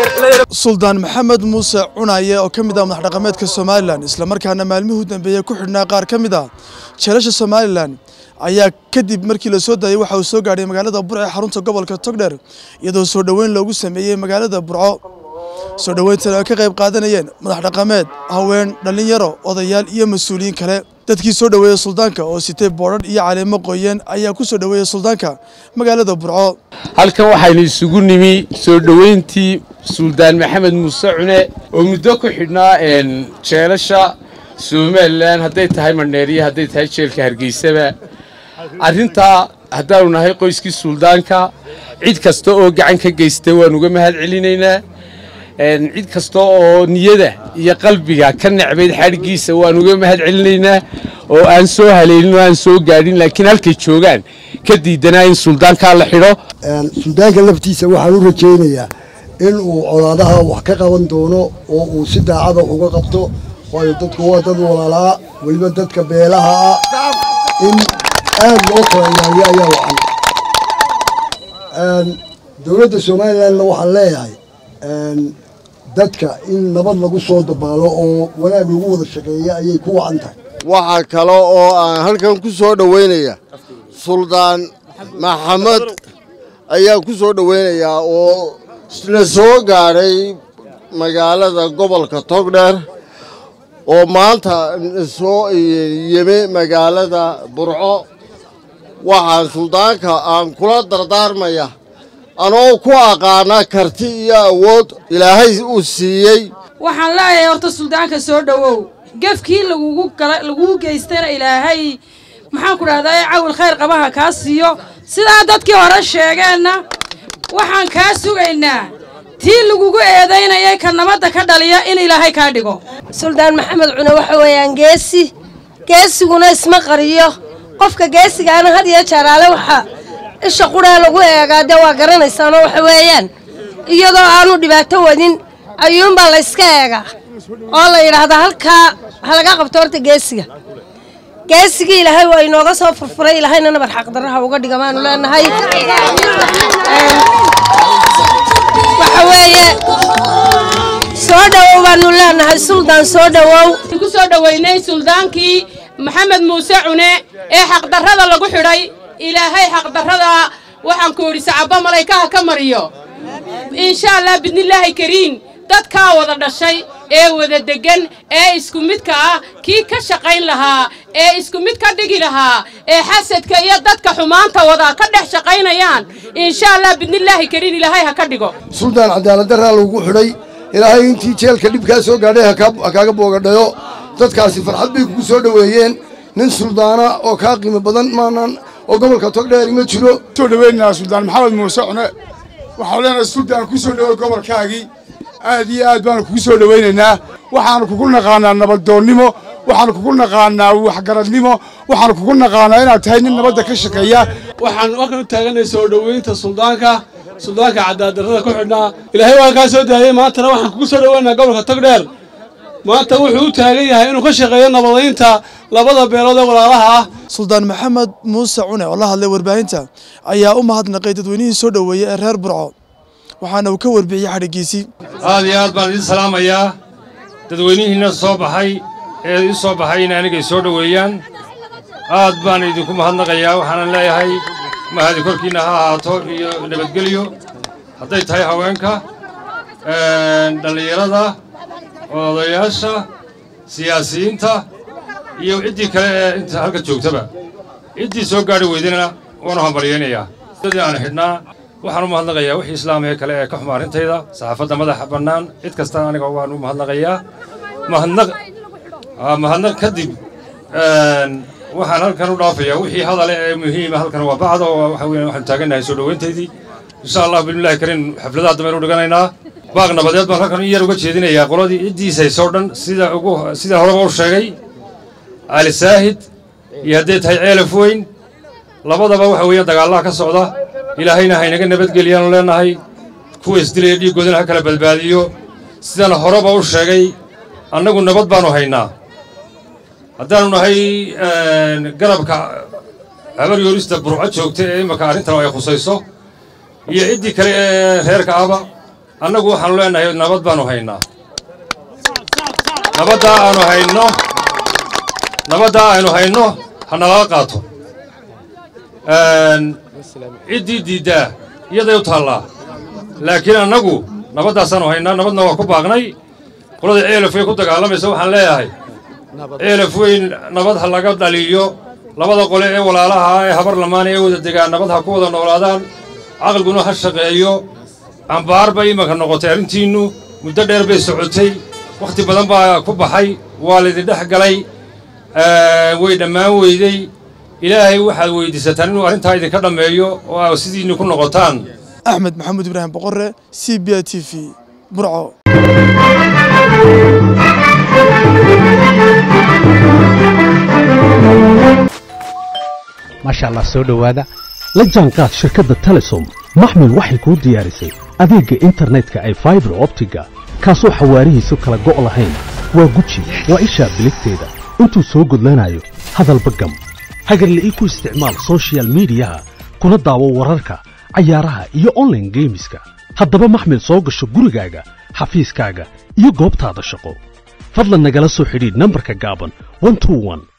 suldaan maxamed muuse cunaye oo ka mid ah madax dhaqameedka somalilan islamarkaana maalmihii u dambeeyey ku xidhnaa qaar ka mid ah jeelasha somalilan ayaa kadib markii la soo daayey waxa uu soo gaadhay magaalada burco ee xarunta gobolka togdheer iyadoo soo dhoweyn loogu sameeyey magaalada burco soo dhoweyntan ay ka qayb qaadanayeen madax dhaqameed haween dhallinyaro odayaal iyo mas-uuliyiin kale dadkii soo dhoweeyey suldaanka oo sitay boodhadh iyo caleemo qoyeen ayaa ku soo dhoweeyey suldaanka magaalada burco halkan waxaynu isugu nimi soo dhoweyntii suldaan maxamed muuse cune oo muddo ku xidhnaa jeelasha somalilan hadday tahay mandheeriya hadday tahay jeelka hargeysaba arrintaa haddaanu nahay qoyskii suldaanka cid kasta oo gacan ka geysta waan uga mahad celinaynaa cid kasta oo niyada iyo qalbiga ka necbayd xadhiggiisa waan uga mahad celinaynaa oo aan soo haleelin oo aan soo gaadhin laakiin halkay joogaan ka diidanaa in suldaankaa la xidho suldaanka laftiisa waxaan u rajaynayaa in uu colaadaha wax ka qaban doono oo uu si daacada uga qabto waayo dadku waa dad walaalaa weliba dadka beelaha ah in aad loo kala ilaaliyo ayaa wacan dowladda somalilanna waxaan leeyahay dadka in nabad lagu soo dabaalo oo wanaag lagu wada shaqeeya ayay ku wacan tahay waxaa kale oo aan halkan ku soo dhoweynaya suldaan maxamed ayaa ku soo dhoweynayaa oo la soo gaadhay magaalada gobolka togdheer oo maanta soo yimi magaalada burco waxaan suldaanka aan kula dardaarmaya anoo ku aqaana karti iyo awood ilaahay uu siiyey waxaan leeyahay horta suldaanka soo dhowow gefkii lagugu geystayna ilaahay maxaan ku dhahdaa cawil khayr qabaha kaa siiyo sidaa dadkii hore sheegeenna waxaan kaa sugaynaa tii lagugu eedaynayay ka nabadda ka dhaliya in ilaahay kaa dhigo suldaan maxamed cune waxa weeyaan geesi geesiguna isma qariyo qofka geesigaana had iyo jeeraale waxa isha quree lagu eegaa dee waa garanaysaanoo waxa weeyaan iyadoo aanu dhibaato wadin ayuunbaa la yska eegaa oo la yidhaahdaa halkaa ha laga qabto horta geesiga geesigii ilaahay waa inooga soo furfuray ilaahayna nabar xaqdarraha uga dhiga baanu leenahay waxa weeye soo dhowow baanu leenahay suldaan soo dhowow ku soo dhoweynay suldaankii maxamed muuse cune ee xaqdarrada lagu xidhay ilaahay xaqdarrada waxaan ku idhi sacabba malaykaha ka mariyo insha allah bidnillaahi kariim dadkaa wada dhashay ee wada deggan ee isku midka ah kii ka shaqayn lahaa ee isku mid ka dhigi lahaa ee xasadka iyo dadka xumaanta wada ka dhex shaqaynayaan insha allah bidnillaahi kariim ilaahay ha ka dhigo suldaan cadaaladdarraa lagu xidhay ilaahay intii jeelka dhibkaa soo gaadhay ha kaaga boogadhayo dadkaasi farxad bay kugu soo dhoweeyeen nin suldaana oo kaa qiimo badan maanan oo gobolka togdheeri ma jiro soo dhoweynayaa suldaan maxamed muuse cune waxaan leenahay suldaan ku soo dhowoy gobolkaagii aad iyo aad baanu kugu soo dhowaynaynaa waxaanu kugu naqaanaa nabaddoonnimo waxaanu kugu naqaanaa waxgaradnimo waxaanu kugu naqaanaa inaad tahay nin nabadda ka shaqeeya waxaan halkan u taaganay soo dhoweynta suldaanka suldaanka cadaadarrada ku xidhnaa ilaahay waan kaa soo daayey maantana waxaan kugu soo dhoweynayaa gobolka togdheer maanta wuxuu u taagan yahay inuu ka shaqeeyo nabadaynta labada beelood ee walaalaha ah suldaan maxamed muuse cune oo la hadlay warbaahinta ayaa u mahadnaqay dadweynihii soo dhoweeyey ee reer burco waxaana uu ka warbixiyey xadhiggiisii aad iyo aad baan idiin salaamayaa dadweynihiinna soo baxay ee ii soo baxay in anigay soo dhoweeyaan aad baan idinku mahadnaqayaa waxaanan leeyahay mahadi korkiinna ha ahaato iyo nabadgelyo hadday tahay haweenka dhallinyarada odayaasha siyaasiyiinta iyo ciddii kale ee inta halka joogtaba ciddii soo gaadhi weydana waanu hambalyaynayaa dadii aan xidhnaa waxaan u mahadnaqayaa wixii islaamee kale ee ka xuma arrintayda saxaafadda madaxa bannaan cid kastana aniga waan u mahadnaqayaa mahadnaq mahadnaq kadib waxaan halkan u dhaafayaa wixii hadale ee muhiima halkan waa bacda oo waxa weeyaan waxaanu taagannahay soo dhoweyntaydii insha allah bismillahi kariim xafladaha dambe aynu dhiganaynaa baaq nabadeed baan halkan in yar uga jeedinayaa qoladii ciddiisaysoo dhan sida ugu sida horeba u sheegay ali saahid iyo hadday tahay ceelaf weyn labadaba waxa weeyaan dagaallaha ka socda ilaahayna haynaga nabadgeliyaanu leenahay kuwa isdilaya dhiiggoodana ha kala badbaadiyo sidaan horeba u sheegay annagu nabad baanu haynaa haddaanu nahay garabka habar yoorista burco joogta ee imaka arrintan ay khusayso iyo ciddii kale ee reerka ahba annagu waxaanu leenahay nabad baanu haynaa nabaddaa aanu hayno nabaddaa aynu hayno ha nalala qaato ciddii diiddaa iyaday u taallaa laakiin annagu nabaddaasanu haynaa nabadna waa ku baaqnay qolada ceelaf way ku dagaalamaysa waxaan leeyahay ceelaf weyn nabad ha laga dhaliyo labada qole ee walaalaha ah ee habar lamaana ee wada degaan nabad ha ku wada noolaadaan caqliguna ha shaqeeyo cambaar bay imanka noqotay arrintiinnu muddo dheer bay socotay wakhti badan baa ku baxay waa laydin dhex galay way dhammaan weydey ilaahay waxaad weyddiisataan inuu arrintaa idinka dhammeeyo oo aa sidiinni ku noqotaan axmed maxamuud ibraahim boqore c b i t v burco maasha allah soo dhowaada la jaanqaad shirkadda telesom maxmil waxay kuu diyaarisay adeegga internetka ay faibar optiga kaasoo xawaarihiisu kala go' lahayn waa guji waa ishaa biligteeda intuu soo gudlanayo hadalba gam hagarla'ii ku isticmaal sochial midiyaha kuna daawo wararka cayaaraha iyo onlaine geemiska haddaba maxmil soo gasho gurigaaga xafiiskaaga iyo goobtaada shaqo fadlan nagala soo xidhiidh nambarka gaaban